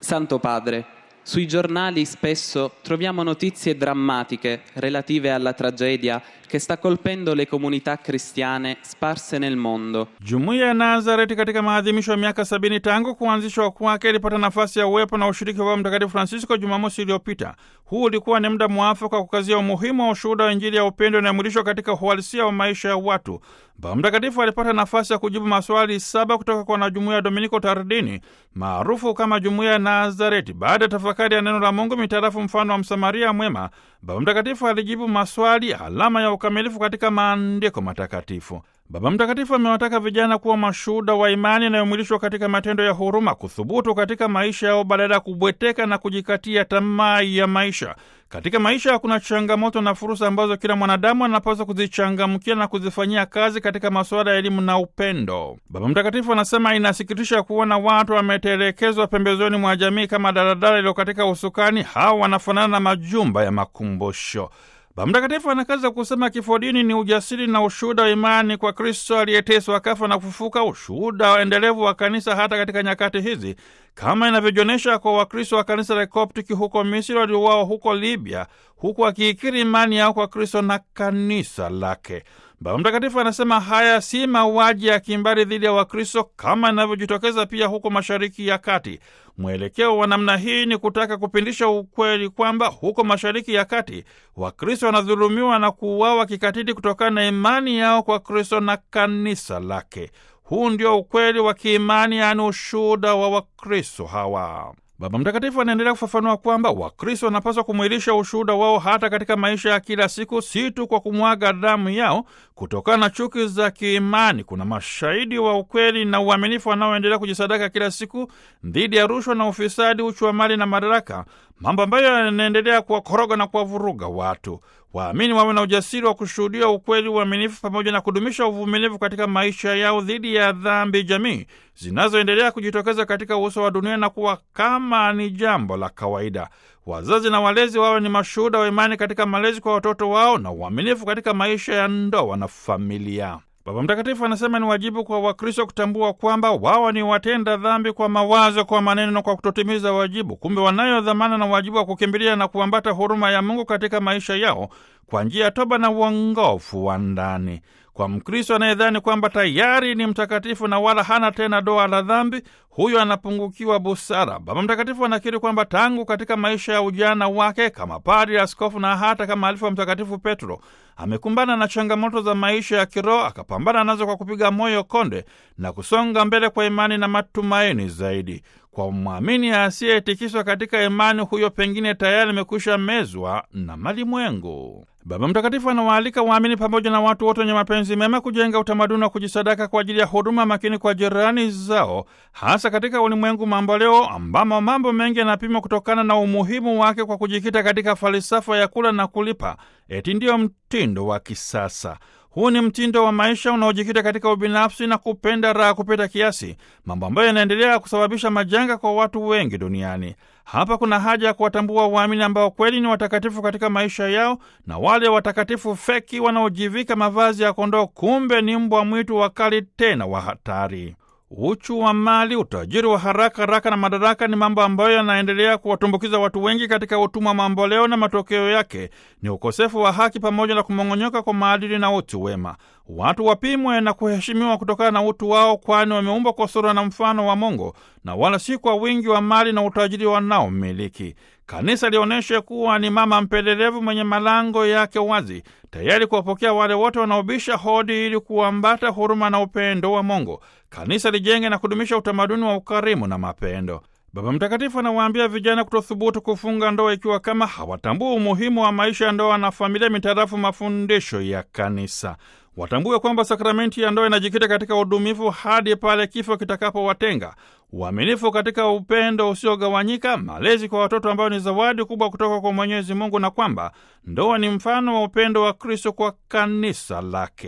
Santo Padre, sui giornali spesso troviamo notizie drammatiche relative alla tragedia che sta colpendo le comunità cristiane sparse nel mondo. Jumuiya ya Nazareti katika maadhimisho ya miaka sabini tangu kuanzishwa kwake ilipata nafasi ya uwepo na ushiriki wa Mtakatifu Francisco Jumamosi iliyopita. Huu ulikuwa ni muda mwafaka wa kukazia umuhimu wa ushuhuda wa Injili ya upendo inayomwilishwa katika uhalisia wa maisha ya watu. Baba Mtakatifu alipata nafasi ya kujibu maswali saba kutoka kwa wanajumuiya ya Dominiko Tardini maarufu kama Jumuiya ya Nazareti. Baada ya tafakari ya neno la Mungu mitarafu mfano wa Msamaria mwema, Baba Mtakatifu alijibu maswali, alama ya ukamilifu katika maandiko matakatifu. Baba Mtakatifu amewataka vijana kuwa mashuhuda wa imani inayomwilishwa katika matendo ya huruma, kuthubutu katika maisha yao badala ya kubweteka na kujikatia tamaa ya maisha. Katika maisha kuna changamoto na fursa ambazo kila mwanadamu anapaswa kuzichangamkia na kuzifanyia kazi katika masuala ya elimu na upendo. Baba Mtakatifu anasema inasikitisha kuona watu wametelekezwa pembezoni mwa jamii kama daladala iliyo katika usukani. Hawa wanafanana na majumba ya makumbusho. Baba Mtakatifu anakaza kusema kifo dini ni ujasiri na ushuhuda wa imani kwa Kristo aliyeteswa akafa na kufufuka, ushuhuda wa endelevu wa kanisa hata katika nyakati hizi, kama inavyojionyesha kwa Wakristo wa kanisa la Koptiki huko Misri waliouawa huko Libya, huku wakiikiri imani yao kwa Kristo na kanisa lake. Baba Mtakatifu anasema haya si mauaji ya kimbari dhidi ya Wakristo kama inavyojitokeza pia huko Mashariki ya Kati. Mwelekeo wa namna hii ni kutaka kupindisha ukweli kwamba huko Mashariki ya Kati Wakristo wanadhulumiwa na kuuawa kikatili kutokana na imani yao kwa Kristo na kanisa lake. Huu ndio ukweli wa kiimani, yaani ushuhuda wa Wakristo hawa. Baba Mtakatifu anaendelea kufafanua kwamba Wakristo wanapaswa kumwilisha ushuhuda wao hata katika maisha ya kila siku, si tu kwa kumwaga damu yao kutokana na chuki za kiimani. Kuna mashahidi wa ukweli na uaminifu wanaoendelea kujisadaka kila siku dhidi ya rushwa na ufisadi, uchu wa mali na madaraka, mambo ambayo yanaendelea kuwakoroga na kuwavuruga watu. Waamini wawe na ujasiri wa kushuhudia ukweli, uaminifu pamoja na kudumisha uvumilivu katika maisha yao dhidi ya dhambi jamii zinazoendelea kujitokeza katika uso wa dunia na kuwa kama ni jambo la kawaida. Wazazi na walezi wawe ni mashuhuda wa imani katika malezi kwa watoto wao na uaminifu katika maisha ya ndoa na familia. Baba Mtakatifu anasema ni wajibu kwa Wakristo kutambua kwamba wao ni watenda dhambi kwa mawazo, kwa maneno na kwa kutotimiza wajibu. Kumbe wanayo dhamana na wajibu wa kukimbilia na kuambata huruma ya Mungu katika maisha yao kwa njia ya toba na uongofu wa ndani. Kwa Mkristo anayedhani kwamba tayari ni mtakatifu na wala hana tena doa la dhambi, huyo anapungukiwa busara. Baba Mtakatifu anakiri kwamba tangu katika maisha ya ujana wake kama padri, askofu na hata kama alifu wa Mtakatifu Petro amekumbana na changamoto za maisha ya kiroho, akapambana nazo kwa kupiga moyo konde na kusonga mbele kwa imani na matumaini zaidi. Kwa mwamini asiyetikiswa katika imani, huyo pengine tayari amekwisha mezwa na malimwengu. Baba Mtakatifu anawaalika waamini pamoja na watu wote wenye mapenzi mema kujenga utamaduni wa kujisadaka kwa ajili ya huduma makini kwa jirani zao, hasa katika ulimwengu mamboleo ambamo mambo mengi yanapimwa kutokana na umuhimu wake kwa kujikita katika falsafa ya kula na kulipa, eti ndiyo mtindo wa kisasa. Huu ni mtindo wa maisha unaojikita katika ubinafsi na kupenda raha kupita kiasi, mambo ambayo yanaendelea kusababisha majanga kwa watu wengi duniani. Hapa kuna haja ya kuwatambua waamini ambao kweli ni watakatifu katika maisha yao na wale watakatifu feki wanaojivika mavazi ya kondoo, kumbe ni mbwa mwitu wakali tena wa hatari. Uchu wa mali, utajiri wa haraka haraka na madaraka ni mambo ambayo yanaendelea kuwatumbukiza watu wengi katika utumwa mamboleo, na matokeo yake ni ukosefu wa haki pamoja na kumong'onyoka kwa maadili na utu wema. Watu wapimwe na kuheshimiwa kutokana na utu wao, kwani wameumbwa kwa sura na mfano wa Mungu na wala si kwa wingi wa mali na utajiri wanaomiliki. Kanisa lionyeshe kuwa ni mama mpelelevu mwenye malango yake wazi, tayari kuwapokea wale wote wanaobisha hodi ili kuambata huruma na upendo wa Mungu. Kanisa lijenge na kudumisha utamaduni wa ukarimu na mapendo. Baba Mtakatifu anawaambia vijana kutothubutu kufunga ndoa ikiwa kama hawatambua umuhimu wa maisha ya ndoa na familia mitarafu mafundisho ya Kanisa. Watambue kwamba sakramenti ya ndoa inajikita katika udumifu hadi pale kifo kitakapowatenga, uaminifu katika upendo usiogawanyika, malezi kwa watoto ambayo ni zawadi kubwa kutoka kwa Mwenyezi Mungu, na kwamba ndoa ni mfano wa upendo wa Kristo kwa kanisa lake.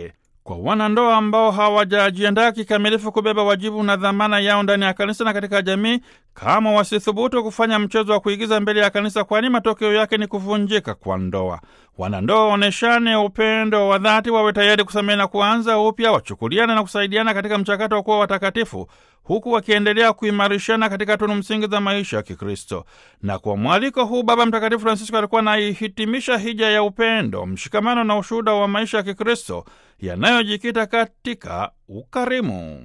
kwa wanandoa ambao hawajajiandaa kikamilifu kubeba wajibu na dhamana yao ndani ya kanisa na katika jamii, kama wasithubutu kufanya mchezo wa kuigiza mbele ya kanisa, kwani matokeo yake ni kuvunjika kwa ndoa. Wanandoa waoneshane upendo wa dhati, wawe tayari kusamehe na kuanza upya, wachukuliana na kusaidiana katika mchakato wa kuwa watakatifu, huku wakiendelea kuimarishana katika tunu msingi za maisha ya Kikristo. Na kwa mwaliko huu, Baba Mtakatifu Francisco alikuwa anaihitimisha hija ya upendo, mshikamano na ushuhuda wa maisha ya Kikristo yanayojikita katika ukarimu.